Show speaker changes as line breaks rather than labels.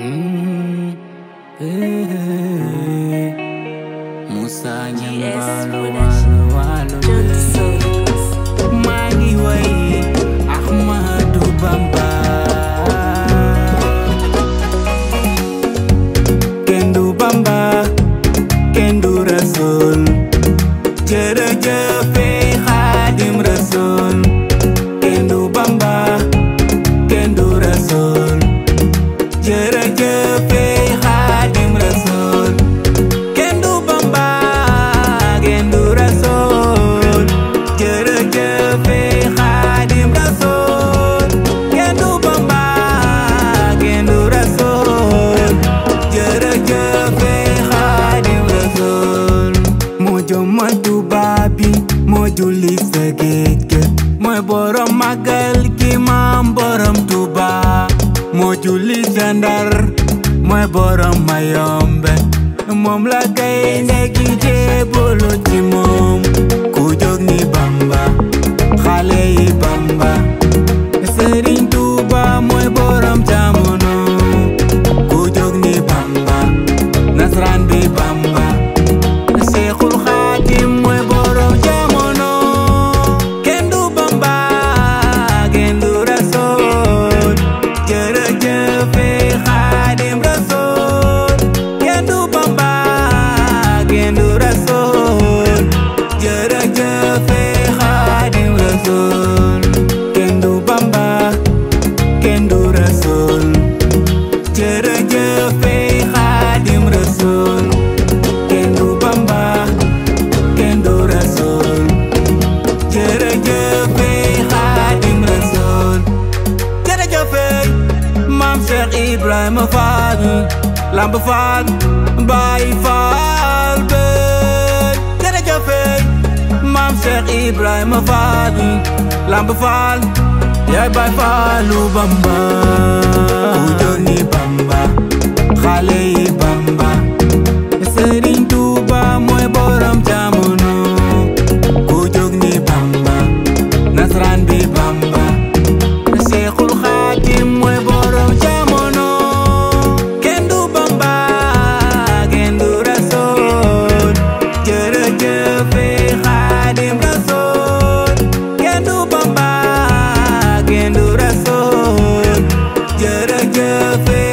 Mm, eh, Musa Nyambalo walo walo maa ngi way Ahmadou Bamba kenn du Bamba kenn du Rasul jërëjëf Xaadim Rasul kenn du Bamba kenn du Rasul jërëjëf Xaadim Rasul kenn du Bamba kenn du Rasul jërëjëf Xaadim Rasul kenn du Bamba kenn du Rasul jërëjëf Xaadim Rasul moo jomma Tuubaa bi moo julli sa géej ga mooy borom màggal gi maam borom Tuubaa moo julli sa Ndar mooy borom Mayombe moom la gaynde gi jébbalu ci moom ku jóg ni Bamba xale yi Bamba Sëriñ Tuuba mooy borom jamono ku jóg ni Bamba nasran bi Bamba Seexul Xaadim mooy borom jamono kenn du Bamba kenn du Rasul jërëjëf Xaadim Rasul kenn du Bamba kenn du Rasul jërëjëf Xaadim Rasul kenn du Bamba kenn du Rasul jërëjëf Xaadim Rasul kenn du Bamba kenn du Rasul jërëjëf Xaadim Rasul jërëjëf Maam Cheikh Ibrahima Fall Lamp Fall Baay Fall be jërëjëf Maam Cheikh Ibrahima Fall Lamp Fall yaay Baay Fallu Bamba ku jóg ni Bamba xale yi Bamba Sëriñ Tuuba mooy borom jamono ku jóg ni Bamba nasran bi Bamba Seexul Xaadim mooy borom jamono kenn du Bamba kenn du Rasul jërëjëf Xaadim Rasul kenn du Bamba kenn du Rasul jërëjëf